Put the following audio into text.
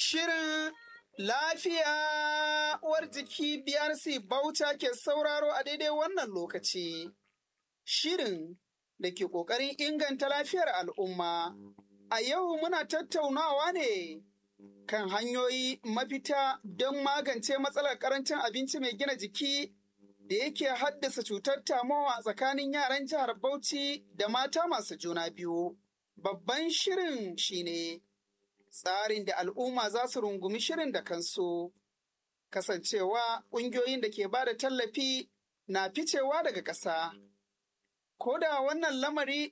Shirin lafiya uwar jiki BRC Bauta ke sauraro a daidai wannan lokaci. Shirin da ke ƙoƙarin inganta lafiyar al'umma. A yau muna tattaunawa ne kan hanyoyi mafita don magance matsalar ƙarancin abinci mai gina jiki da yake haddasa cutar tamowa tsakanin yaran jihar Bauchi da mata masu juna biyu. Babban shirin shine tsarin da al'umma za su rungumi shirin da kansu. Kasancewa ƙungiyoyin da ke ba da tallafi na ficewa daga ƙasa. Ko da wannan lamari